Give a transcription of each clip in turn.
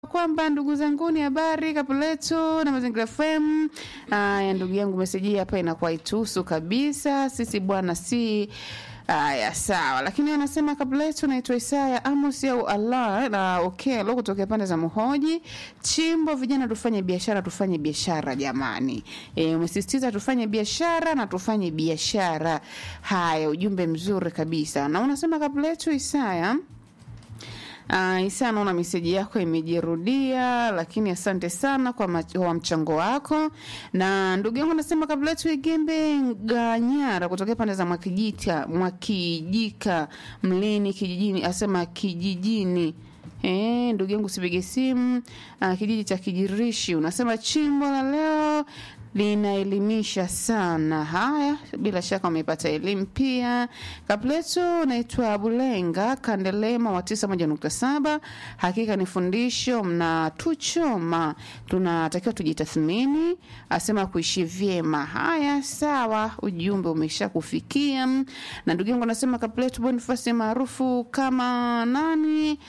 kwamba ndugu zanguni, habari Kapuletu na Mazingira FM. Aya, ndugu yangu, meseji hapa inakuwa itusu kabisa sisi bwana, si Aya, sawa, lakini anasema kabla yetu naitwa Isaya Amos au Allah na Okelo kutokea pande za Muhoji Chimbo. Vijana tufanye biashara, tufanye biashara jamani. E, umesisitiza tufanye biashara na tufanye biashara. Haya, ujumbe mzuri kabisa, na unasema kabla yetu Isaya Uh, Isa, naona meseji yako imejirudia, lakini asante sana kwa, ma- kwa mchango wako. Na ndugu yangu anasema kabla yetu Igembe Ganyara kutokea pande za Mwakijita, Mwakijika Mlini kijijini, asema kijijini Eh, ndugu yangu sipige simu. Uh, kijiji cha Kijirishi unasema chimbo la leo linaelimisha sana. Haya, bila shaka umepata elimu pia. Kapletu naitwa Bulenga Kandelema wa tisa moja nukta saba. Hakika ni fundisho mnatuchoma, tunatakiwa tujitathmini, asema kuishi vyema. Haya, sawa, ujumbe umesha kufikia. Na ndugu yangu anasema Kapletu Bonifasi maarufu kama nani?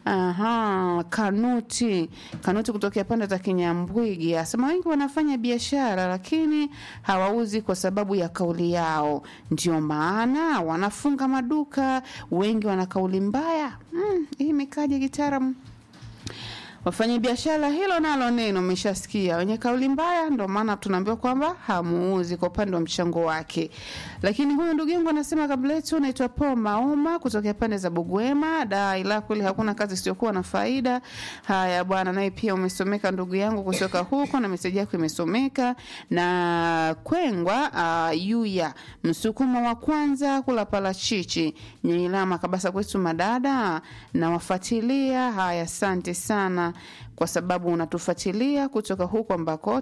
Aha, Kanuti Kanuti kutokea pande za Kinyambwigi asema wengi wanafanya biashara lakini hawauzi kwa sababu ya kauli yao, ndio maana wanafunga maduka. Wengi wana kauli mbaya. Mm, hii imekaje kitaalamu? Wafanya biashara hilo nalo neno umeshasikia, wenye kauli mbaya, ndio maana tunaambiwa kwamba hamuuzi kwa upande wa mchango wake. Lakini huyu ndugu yangu anasema kabla yetu, naitwa Paul Maoma kutokea pande za Bugwema da, ila kweli hakuna kazi isiyokuwa na faida. Haya bwana, naye pia umesomeka ndugu yangu kutoka huko, na meseji yako imesomeka. Na Kwengwa uh, Yuya msukuma wa kwanza kula parachichi Nyeilama kabasa kwetu madada na wafuatilia. Haya, asante sana kwa sababu unatufuatilia kutoka huko ambako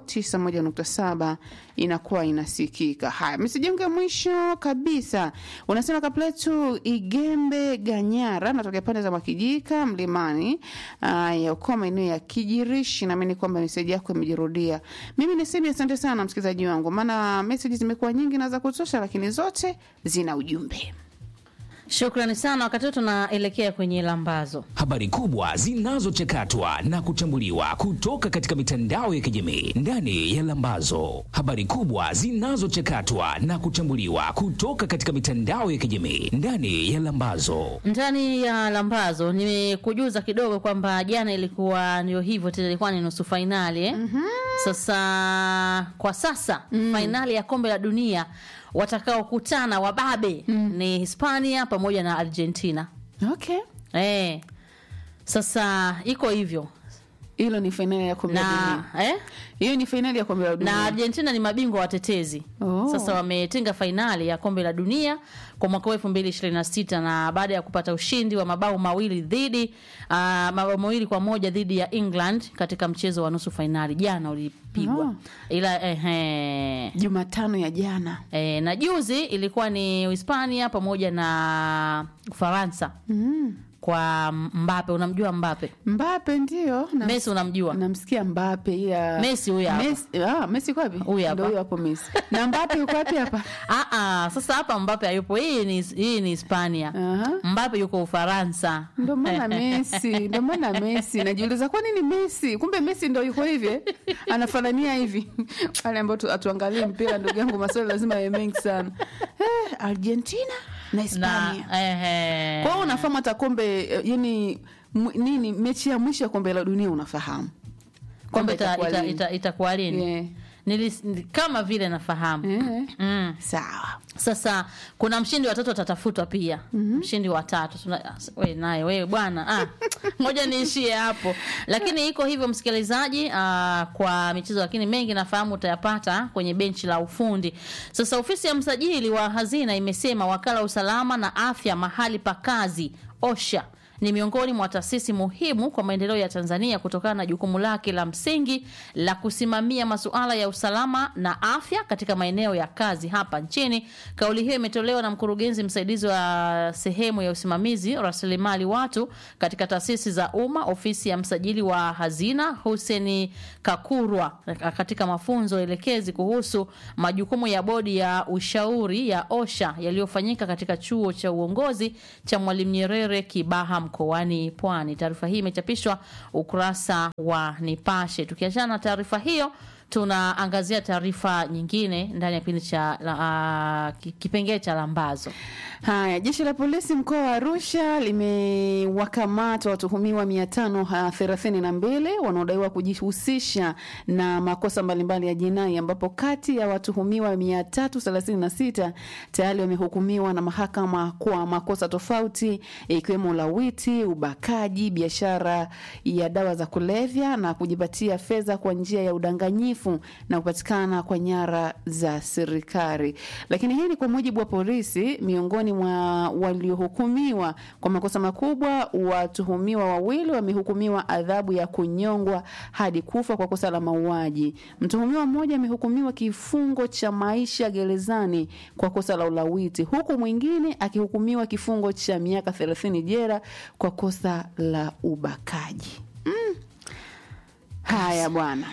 91.7 inakuwa inasikika. Haya, msijenge mwisho kabisa. Unasema kapletu Igembe Ganyara, natokea pande za Mwakijika Mlimani. Haya, uko maeneo ya Kijirishi, naamini kwamba meseji yako imejirudia. Mimi niseme asante sana msikilizaji wangu, maana meseji zimekuwa nyingi na za kutosha, lakini zote zina ujumbe. Shukrani sana. Wakati huu tunaelekea kwenye lambazo. Habari kubwa zinazochakatwa na kuchambuliwa kutoka katika mitandao ya kijamii ndani ya Lambazo. Habari kubwa zinazochakatwa na kuchambuliwa kutoka katika mitandao ya kijamii ndani ya Lambazo. Ndani ya lambazo nimekujuza kidogo kwamba jana ilikuwa ndio hivyo tena, ilikuwa ni nusu fainali eh? Sasa kwa sasa fainali ya kombe la dunia watakaokutana wababe ni Hispania pamoja na Argentina. Okay, Eh, sasa iko hivyo hilo ni fainali ya kombe la dunia. na eh? Hiyo ni fainali ya kombe la dunia. na Argentina ni mabingwa watetezi Oh. sasa wametinga fainali ya kombe la dunia kwa mwaka wa 2026 na baada ya kupata ushindi wa mabao mawili dhidi uh, mabao mawili kwa moja dhidi ya England katika mchezo wa nusu fainali jana ulipigwa Oh. ila ehe Jumatano ya jana. E, na juzi ilikuwa ni Hispania pamoja na Ufaransa Mm. kwa Mbape. Unamjua Mbape? Mbape ndio na Messi unamjua? namsikia Mbape ila Messi huyu hapa. Messi, ah, Messi yuko wapi? Huyu hapa. Ndio huyo hapo Messi. Na Mbape yuko wapi hapa? Ah, ah, sasa hapa Mbape hayupo. Hii ni hii ni Hispania. Aha. Mbape yuko Ufaransa. Ndio maana Messi, ndio maana Messi. Najiuliza kwa nini Messi? Kumbe Messi ndio yuko hivi. eh? Anafanania hivi. Wale ambao tu- atuangalie mpira ndugu yangu maswali lazima yawe mengi sana. Eh, Argentina na na Hispania. ehe. Kwa hiyo unafahamu hata kombe eh, yani m- nini mechi ya mwisho ya kombe la dunia unafahamu. kwamba ita- itakuwa ita- lini. ita- itakuwa lini? Yeah. Nilis- ni- kama vile nafahamu. Eh. Mm. Sawa. Sasa kuna mshindi wa tatu atatafutwa pia. Mshindi wa tatu Tuna- we naye wewe bwana ah, ngoja niishie hapo, lakini iko hivyo msikilizaji. ah, kwa michezo lakini mengi nafahamu utayapata kwenye benchi la ufundi. Sasa ofisi ya msajili wa hazina imesema wakala wa usalama na afya mahali pa kazi OSHA ni miongoni mwa taasisi muhimu kwa maendeleo ya Tanzania kutokana na jukumu lake la msingi la kusimamia masuala ya usalama na afya katika maeneo ya kazi hapa nchini. Kauli hiyo imetolewa na mkurugenzi msaidizi wa sehemu ya usimamizi rasilimali watu katika taasisi za umma, ofisi ya msajili wa hazina Huseni Kakurwa, katika mafunzo elekezi kuhusu majukumu ya bodi ya ushauri ya OSHA yaliyofanyika katika chuo cha uongozi cha Mwalimu Nyerere Kibaha mkoani mkoani Pwani. Taarifa hii imechapishwa ukurasa wa Nipashe. Tukiachana na taarifa hiyo tunaangazia taarifa nyingine ndani ya kipindi cha uh, kipengele cha lambazo. Haya, jeshi la polisi mkoa wa Arusha limewakamata watuhumiwa mia tano thelathini na mbili wanaodaiwa kujihusisha na makosa mbalimbali ya jinai, ambapo kati ya watuhumiwa mia tatu thelathini na sita tayari wamehukumiwa na mahakama kwa makosa tofauti ikiwemo ulawiti, ubakaji, biashara ya dawa za kulevya na kujipatia fedha kwa njia ya udanganyifu na kupatikana kwa nyara za serikali. Lakini hii ni kwa mujibu wa polisi. Miongoni mwa waliohukumiwa kwa makosa makubwa, watuhumiwa wawili wamehukumiwa adhabu ya kunyongwa hadi kufa kwa kosa la mauaji. Mtuhumiwa mmoja amehukumiwa kifungo cha maisha gerezani kwa kosa la ulawiti, huku mwingine akihukumiwa kifungo cha miaka 30 jela kwa kosa la ubakaji. Mm. Haya bwana.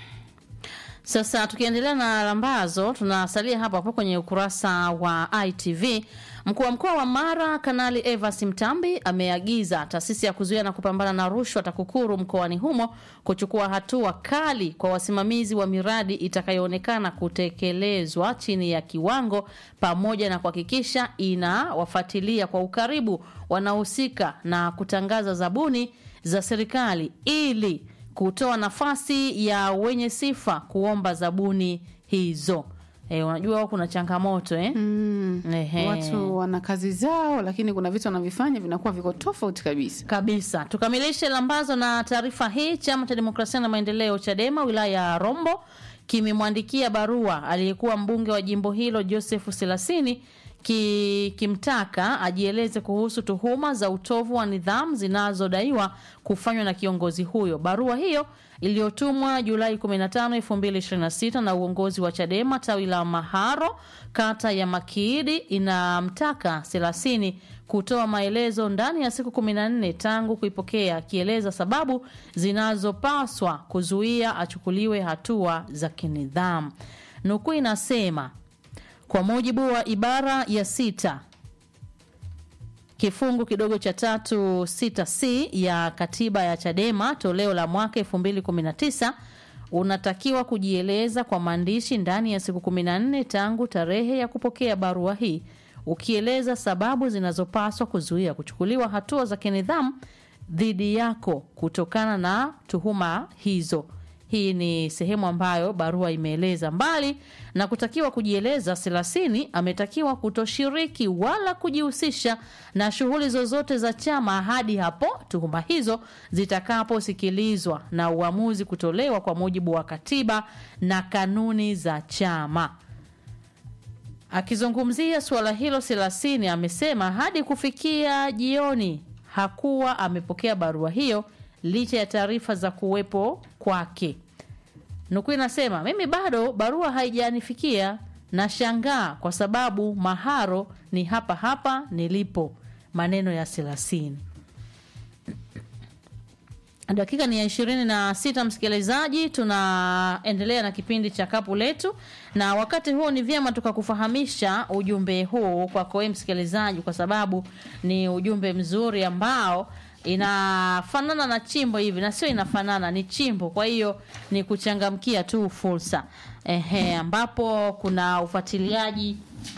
Sasa tukiendelea na lambazo, tunasalia hapo hapo kwenye ukurasa wa ITV. Mkuu wa mkoa wa Mara Kanali Evas Mtambi ameagiza taasisi ya kuzuia na kupambana na rushwa TAKUKURU mkoani humo kuchukua hatua kali kwa wasimamizi wa miradi itakayoonekana kutekelezwa chini ya kiwango, pamoja na kuhakikisha inawafuatilia kwa ukaribu wanaohusika na kutangaza zabuni za serikali ili kutoa nafasi ya wenye sifa kuomba zabuni hizo. E, unajua kuna changamoto eh? Mm. Ehe. Watu wana kazi zao, lakini kuna vitu wanavifanya vinakuwa viko tofauti kabisa. kabisa. Tukamilishe lambazo na taarifa hii. Chama cha Demokrasia na Maendeleo CHADEMA wilaya ya Rombo kimemwandikia barua aliyekuwa mbunge wa jimbo hilo Joseph Selasini ki, kimtaka ajieleze kuhusu tuhuma za utovu wa nidhamu zinazodaiwa kufanywa na kiongozi huyo. Barua hiyo iliyotumwa Julai 15, 2026 na uongozi wa Chadema tawi la Maharo kata ya Makiidi inamtaka Selasini kutoa maelezo ndani ya siku 14 tangu kuipokea, akieleza sababu zinazopaswa kuzuia achukuliwe hatua za kinidhamu. Nukuu inasema kwa mujibu wa ibara ya sita kifungu kidogo cha tatu sita c ya katiba ya Chadema toleo la mwaka 2019 unatakiwa kujieleza kwa maandishi ndani ya siku 14 tangu tarehe ya kupokea barua hii, ukieleza sababu zinazopaswa kuzuia kuchukuliwa hatua za kinidhamu dhidi yako kutokana na tuhuma hizo. Hii ni sehemu ambayo barua imeeleza. Mbali na kutakiwa kujieleza, Selasini ametakiwa kutoshiriki wala kujihusisha na shughuli zozote za chama hadi hapo tuhuma hizo zitakaposikilizwa na uamuzi kutolewa kwa mujibu wa katiba na kanuni za chama. Akizungumzia suala hilo, Selasini amesema hadi kufikia jioni hakuwa amepokea barua hiyo licha ya taarifa za kuwepo kwake. Nukuu inasema mimi bado barua haijanifikia, na shangaa kwa sababu Maharo ni hapa hapa nilipo. Maneno ya Selasini. Dakika ni ya ishirini na sita, msikilizaji, tunaendelea na kipindi cha kapu letu, na wakati huo ni vyema tukakufahamisha ujumbe huu kwako wewe msikilizaji, kwa sababu ni ujumbe mzuri ambao inafanana na chimbo hivi na sio inafanana, ni chimbo. Kwa hiyo ni kuchangamkia tu fursa ehe, ambapo kuna ufuatiliaji.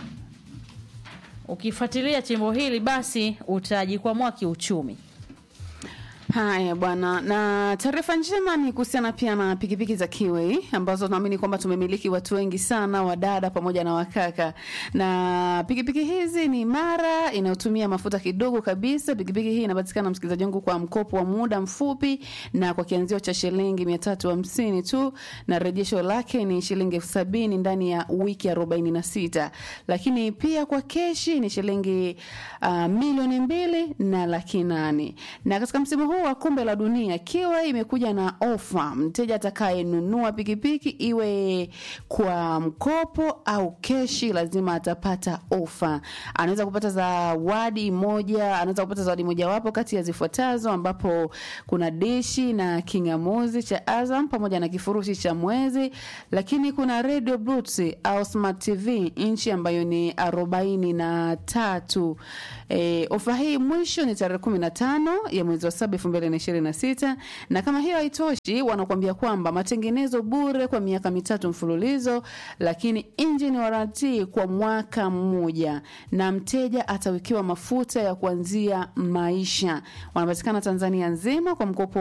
Ukifuatilia chimbo hili, basi utajikwamua kiuchumi. Haya bwana, na taarifa njema ni kuhusiana pia na pikipiki za Kiwei ambazo tunaamini kwamba tumemiliki watu wengi sana, wadada pamoja na wakaka. Na pikipiki hizi ni imara, inayotumia mafuta kidogo kabisa. Pikipiki hii inapatikana msikilizaji wangu kwa mkopo wa muda mfupi na kwa kianzio cha shilingi mia tatu hamsini tu, na rejesho lake ni shilingi elfu sabini ndani ya wiki arobaini na sita lakini pia kwa keshi ni shilingi uh, milioni mbili na laki nane na katika msimu huu huu wa kombe la dunia kiwe imekuja na ofa. Mteja atakayenunua pikipiki iwe kwa mkopo au keshi, lazima atapata ofa. Anaweza kupata zawadi moja, anaweza kupata zawadi mojawapo kati ya zifuatazo, ambapo kuna dishi na kingamuzi cha Azam pamoja na kifurushi cha mwezi, lakini kuna radio Bluetooth au smart TV inchi ambayo ni arobaini na tatu. E, ofa hii mwisho ni tarehe kumi na tano ya mwezi wa saba elfu mbili na ishirini na sita na kama hiyo haitoshi, wanakuambia kwamba matengenezo bure kwa miaka mitatu mfululizo, lakini engine warranty kwa mwaka mmoja, na mteja atawekewa mafuta ya kuanzia maisha. Wanapatikana Tanzania nzima kwa mkopo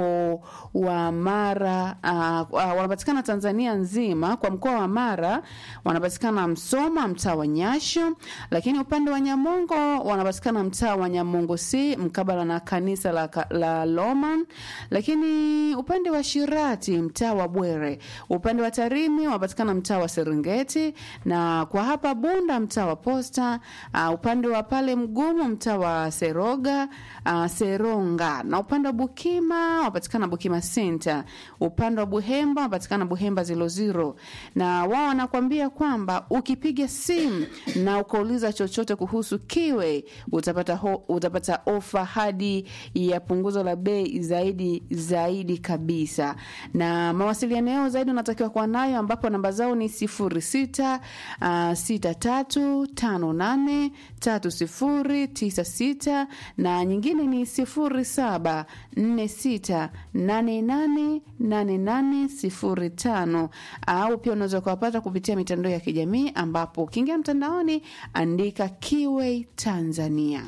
wa Mara. Uh, uh, wanapatikana Tanzania nzima kwa mkoa wa Mara, wanapatikana Msoma, mtaa wa Nyasho, lakini upande wa Nyamongo wanapatikana mtaa wa Nyamongo C mkabala na kanisa la, la Loman, lakini upande wa Shirati mtaa wa Bwere, upande wa Tarimi wanapatikana mtaa wa Serengeti, na kwa hapa Bunda mtaa wa Posta, uh, upande wa pale Mgumu mtaa wa Seroga uh, Seronga, na upande wa Bukima wanapatikana Bukima Center, upande wa Buhemba wanapatikana Buhemba zilo zero, na wao wanakuambia kwamba ukipiga simu na ukauliza chochote kuhusu kiwe utapata, ho, utapata ofa hadi ya punguzo la bei zaidi zaidi kabisa, na mawasiliano yao zaidi unatakiwa kuwa nayo, ambapo namba zao ni sifuri sita uh, sita tatu tano nane tatu sifuri tisa sita na nyingine ni sifuri saba nne sita nane nane nane nane sifuri tano au pia unaweza ukawapata kupitia mitandao ya kijamii ambapo ukiingia mtandaoni andika Kiway Tanzania.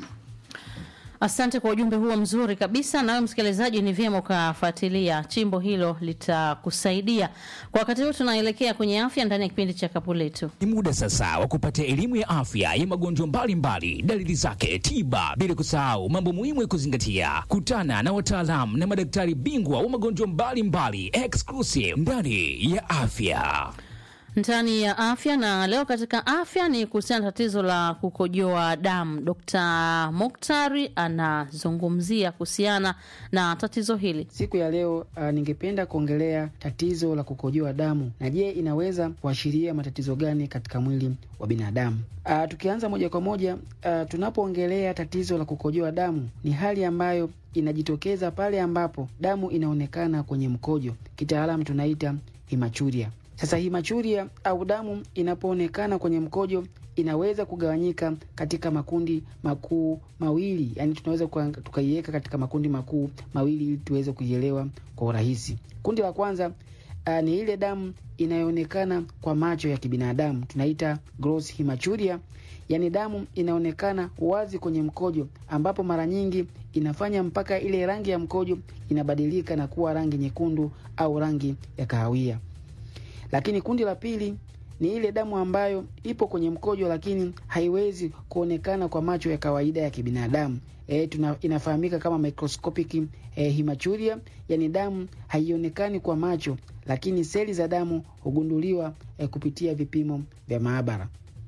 Asante kwa ujumbe huo mzuri kabisa. Nawe msikilizaji, ni vyema ukafuatilia chimbo hilo, litakusaidia kwa wakati huu. Tunaelekea kwenye afya ndani ya kipindi cha kapu letu. Ni muda sasa wa kupata elimu ya afya ya magonjwa mbalimbali, dalili zake, tiba, bila kusahau mambo muhimu ya kuzingatia. Kutana na wataalamu na madaktari bingwa wa magonjwa mbalimbali, exclusive ndani ya afya ndani ya afya na leo katika afya ni kuhusiana na tatizo la kukojoa damu. Dr. Moktari anazungumzia kuhusiana na tatizo hili siku ya leo. Uh, ningependa kuongelea tatizo la kukojoa damu na je, inaweza kuashiria matatizo gani katika mwili wa binadamu? Uh, tukianza moja kwa moja, uh, tunapoongelea tatizo la kukojoa damu ni hali ambayo inajitokeza pale ambapo damu inaonekana kwenye mkojo, kitaalamu tunaita hematuria. Sasa hematuria au damu inapoonekana kwenye mkojo inaweza kugawanyika katika makundi makuu mawili, yani tunaweza tukaiweka katika makundi makuu mawili ili tuweze kuielewa kwa urahisi. Kundi la kwanza uh, ni ile damu inayoonekana kwa macho ya kibinadamu tunaita gross hematuria, yani damu inaonekana wazi kwenye mkojo, ambapo mara nyingi inafanya mpaka ile rangi ya mkojo inabadilika na kuwa rangi nyekundu au rangi ya kahawia. Lakini kundi la pili ni ile damu ambayo ipo kwenye mkojo lakini haiwezi kuonekana kwa macho ya kawaida ya kibinadamu. E, tuna, inafahamika kama microscopic e, hematuria, yani damu haionekani kwa macho lakini seli za damu hugunduliwa e, kupitia vipimo vya maabara.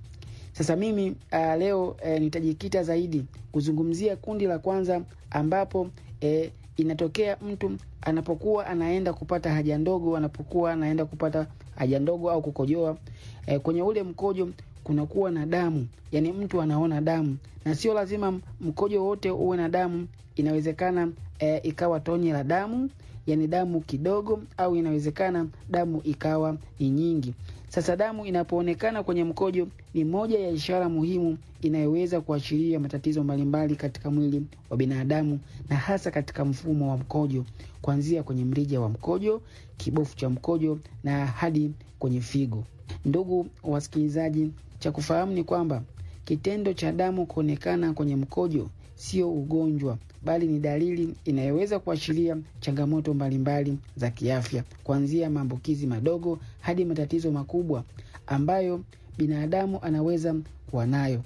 Sasa mimi a, leo e, nitajikita zaidi kuzungumzia kundi la kwanza ambapo e, inatokea mtu anapokuwa anaenda kupata haja ndogo, anapokuwa anaenda kupata haja ndogo au kukojoa e, kwenye ule mkojo kunakuwa na damu, yani mtu anaona damu, na sio lazima mkojo wote uwe na damu. Inawezekana e, ikawa tonye la damu, yani damu kidogo, au inawezekana damu ikawa ni nyingi. Sasa damu inapoonekana kwenye mkojo ni moja ya ishara muhimu inayoweza kuashiria matatizo mbalimbali katika mwili wa binadamu na hasa katika mfumo wa mkojo, kuanzia kwenye mrija wa mkojo, kibofu cha mkojo na hadi kwenye figo. Ndugu wasikilizaji, cha kufahamu ni kwamba kitendo cha damu kuonekana kwenye mkojo sio ugonjwa bali ni dalili inayoweza kuashiria changamoto mbalimbali za kiafya, kuanzia maambukizi madogo hadi matatizo makubwa ambayo binadamu anaweza kuwa nayo.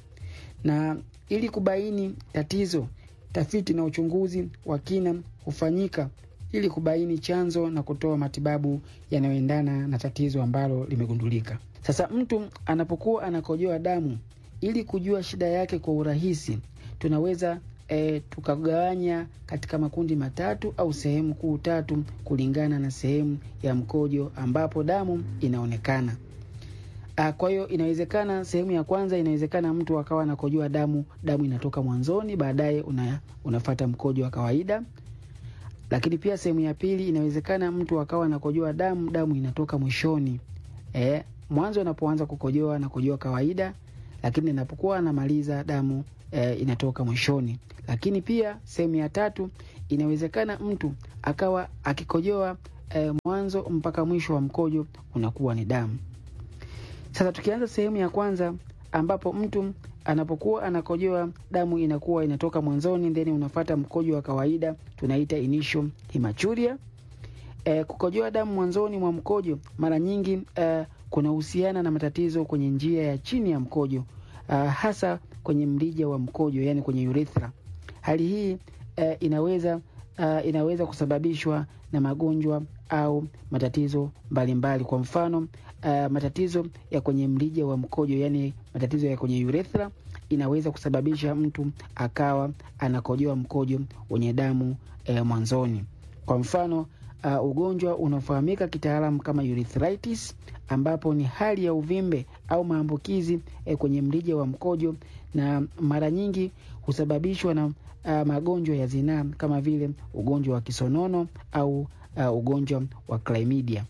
Na ili kubaini tatizo, tafiti na uchunguzi wa kina hufanyika ili kubaini chanzo na kutoa matibabu yanayoendana na tatizo ambalo limegundulika. Sasa mtu anapokuwa anakojoa damu, ili kujua shida yake kwa urahisi, tunaweza e, tukagawanya katika makundi matatu au sehemu kuu tatu kulingana na sehemu ya mkojo ambapo damu inaonekana. Ah, Kwa hiyo inawezekana sehemu ya kwanza, inawezekana mtu akawa anakojoa damu, damu inatoka mwanzoni, baadaye una, unafata mkojo wa kawaida. Lakini pia sehemu ya pili, inawezekana mtu akawa anakojoa damu, damu inatoka mwishoni. Eh, mwanzo anapoanza kukojoa anakojoa kawaida, lakini inapokuwa anamaliza damu eh, inatoka mwishoni. Lakini pia sehemu ya tatu, inawezekana mtu akawa akikojoa eh, mwanzo mpaka mwisho wa mkojo unakuwa ni damu. Sasa tukianza sehemu ya kwanza ambapo mtu anapokuwa anakojoa damu inakuwa inatoka mwanzoni, then unafata mkojo wa kawaida, tunaita initial hematuria. E, kukojoa damu mwanzoni mwa mkojo mara nyingi e, kunahusiana na matatizo kwenye njia ya chini ya mkojo a, hasa kwenye mrija wa mkojo, yani kwenye urethra. Hali hii e, inaweza a, inaweza kusababishwa na magonjwa au matatizo mbalimbali mbali. Kwa mfano uh, matatizo ya kwenye mrija wa mkojo yani matatizo ya kwenye urethra inaweza kusababisha mtu akawa anakojoa mkojo wenye damu eh, mwanzoni. Kwa mfano uh, ugonjwa unaofahamika kitaalamu kama urethritis, ambapo ni hali ya uvimbe au maambukizi eh, kwenye mrija wa mkojo na mara nyingi husababishwa na uh, magonjwa ya zinaa kama vile ugonjwa wa kisonono au uh, ugonjwa wa chlamydia.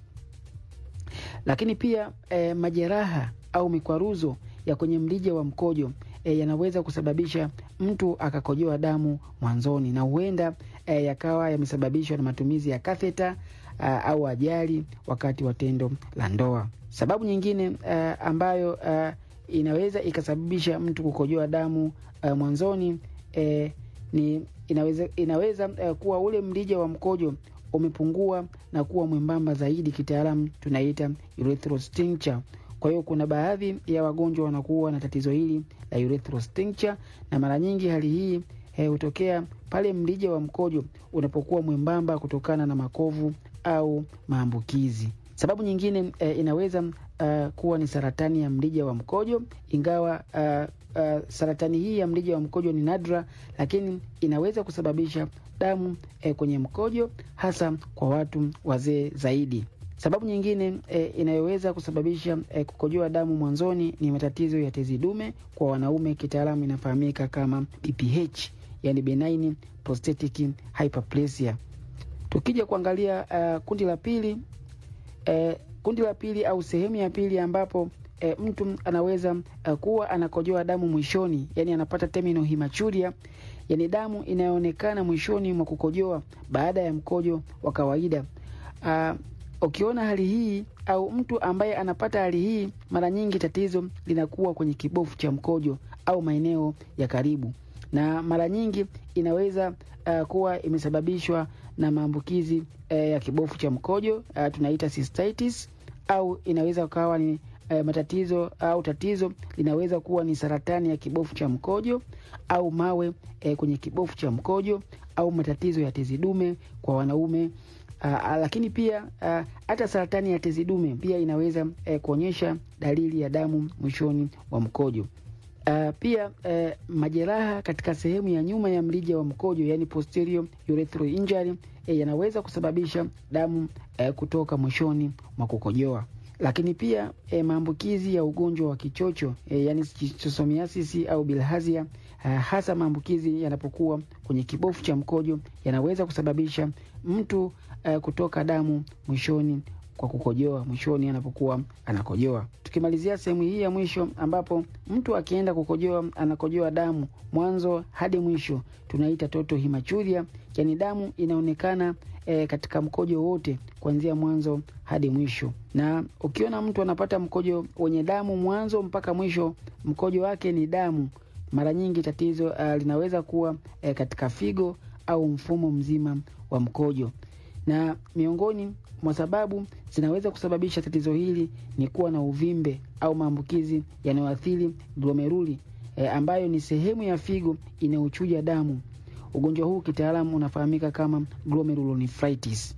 Lakini pia eh, majeraha au mikwaruzo ya kwenye mrija wa mkojo eh, yanaweza kusababisha mtu akakojoa damu mwanzoni na huenda eh, yakawa yamesababishwa na matumizi ya katheta uh, au ajali wakati wa tendo la ndoa. Sababu nyingine uh, ambayo uh, inaweza ikasababisha mtu kukojoa damu uh, mwanzoni eh, ni inaweza, inaweza uh, kuwa ule mrija wa mkojo umepungua na kuwa mwembamba zaidi, kitaalamu tunaita urethral stricture. Kwa hiyo kuna baadhi ya wagonjwa wanakuwa na tatizo hili la urethral stricture, na mara nyingi hali hii hutokea pale mrija wa mkojo unapokuwa mwembamba kutokana na makovu au maambukizi. Sababu nyingine eh, inaweza uh, kuwa ni saratani ya mrija wa mkojo, ingawa uh, uh, saratani hii ya mrija wa mkojo ni nadra, lakini inaweza kusababisha damu eh, kwenye mkojo hasa kwa watu wazee zaidi. Sababu nyingine eh, inayoweza kusababisha eh, kukojoa damu mwanzoni ni matatizo ya tezi dume kwa wanaume, kitaalamu inafahamika kama BPH, yani benign prostatic hyperplasia. Tukija kuangalia uh, kundi la pili eh, kundi la pili au sehemu ya pili ambapo e, mtu anaweza uh, kuwa anakojoa damu mwishoni, yani anapata terminal hematuria, yani damu inayoonekana mwishoni mwa kukojoa baada ya mkojo wa kawaida. Uh, ukiona hali hii au mtu ambaye anapata hali hii, mara nyingi tatizo linakuwa kwenye kibofu cha mkojo au maeneo ya karibu, na mara nyingi inaweza uh, kuwa imesababishwa na maambukizi uh, ya kibofu cha mkojo uh, tunaita cystitis, au inaweza kuwa ni uh, matatizo au tatizo linaweza kuwa ni saratani ya kibofu cha mkojo au mawe uh, kwenye kibofu cha mkojo au matatizo ya tezi dume kwa wanaume. Uh, lakini pia hata uh, saratani ya tezi dume pia inaweza uh, kuonyesha dalili ya damu mwishoni wa mkojo. Uh, pia uh, majeraha katika sehemu ya nyuma ya mrija wa mkojo yani posterior urethral injury uh, yanaweza kusababisha damu uh, kutoka mwishoni mwa kukojoa. Lakini pia uh, maambukizi ya ugonjwa wa kichocho uh, yani schistosomiasis au bilharzia uh, hasa maambukizi yanapokuwa kwenye kibofu cha mkojo yanaweza kusababisha mtu uh, kutoka damu mwishoni kwa kukojoa mwishoni anapokuwa anakojoa. Tukimalizia sehemu hii ya mwisho, ambapo mtu akienda kukojoa anakojoa damu mwanzo hadi mwisho, tunaita total hematuria, yani damu inaonekana e, katika mkojo wote kuanzia mwanzo hadi mwisho. Na ukiona mtu anapata mkojo wenye damu mwanzo mpaka mwisho, mkojo wake ni damu, mara nyingi tatizo uh, linaweza kuwa e, katika figo au mfumo mzima wa mkojo na miongoni mwa sababu zinaweza kusababisha tatizo hili ni kuwa na uvimbe au maambukizi yanayoathiri glomeruli e, ambayo ni sehemu ya figo inayochuja damu. Ugonjwa huu kitaalamu unafahamika kama glomerulonephritis.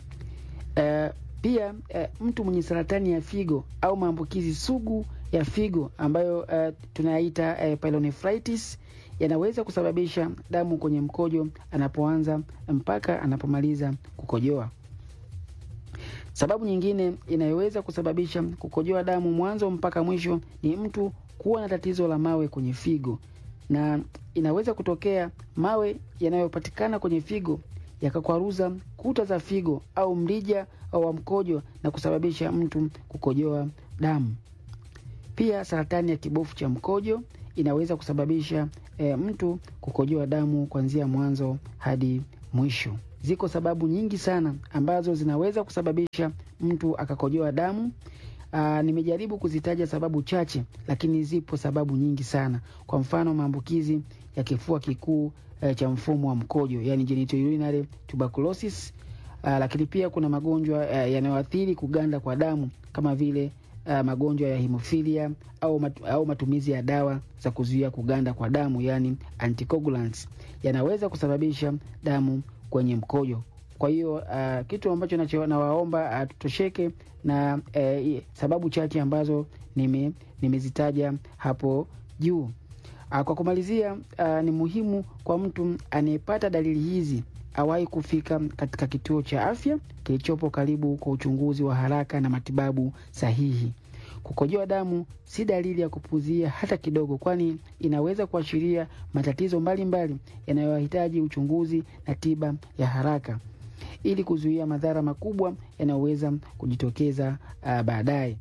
E, pia e, mtu mwenye saratani ya figo au maambukizi sugu ya figo ambayo e, tunayaita e, pyelonephritis yanaweza kusababisha damu kwenye mkojo anapoanza mpaka anapomaliza kukojoa. Sababu nyingine inayoweza kusababisha kukojoa damu mwanzo mpaka mwisho ni mtu kuwa na tatizo la mawe kwenye figo, na inaweza kutokea mawe yanayopatikana kwenye figo yakakwaruza kuta za figo au mrija wa mkojo na kusababisha mtu kukojoa damu. Pia saratani ya kibofu cha mkojo inaweza kusababisha e, mtu kukojoa damu kuanzia mwanzo hadi mwisho. Ziko sababu nyingi sana ambazo zinaweza kusababisha mtu akakojoa damu. Aa, nimejaribu kuzitaja sababu chache, lakini zipo sababu nyingi sana. Kwa mfano, maambukizi ya kifua kikuu e, cha mfumo wa mkojo, yani genitourinary tuberculosis. Aa, lakini pia kuna magonjwa e, yanayoathiri kuganda kwa damu kama vile Uh, magonjwa ya hemofilia au, mat, au matumizi ya dawa za kuzuia kuganda kwa damu yani anticoagulants yanaweza kusababisha damu kwenye mkojo. Kwa hiyo uh, kitu ambacho nacho nawaomba uh, tutosheke na uh, sababu chache ambazo nime nimezitaja hapo juu. Uh, kwa kumalizia uh, ni muhimu kwa mtu anayepata dalili hizi awahi kufika katika kituo cha afya kilichopo karibu kwa uchunguzi wa haraka na matibabu sahihi. Kukojoa damu si dalili ya kupuuzia hata kidogo, kwani inaweza kuashiria matatizo mbalimbali yanayohitaji uchunguzi na tiba ya haraka ili kuzuia madhara makubwa yanayoweza kujitokeza uh, baadaye.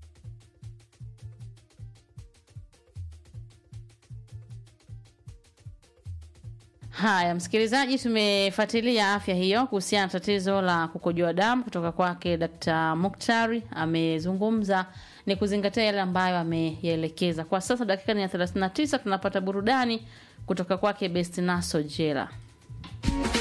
Haya, msikilizaji, tumefuatilia afya hiyo kuhusiana na tatizo la kukojoa damu kutoka kwake Dkt. Muktari. Amezungumza ni kuzingatia yale ambayo ameyaelekeza. Kwa sasa dakika ni ya 39, tunapata burudani kutoka kwake Best Naso Jela.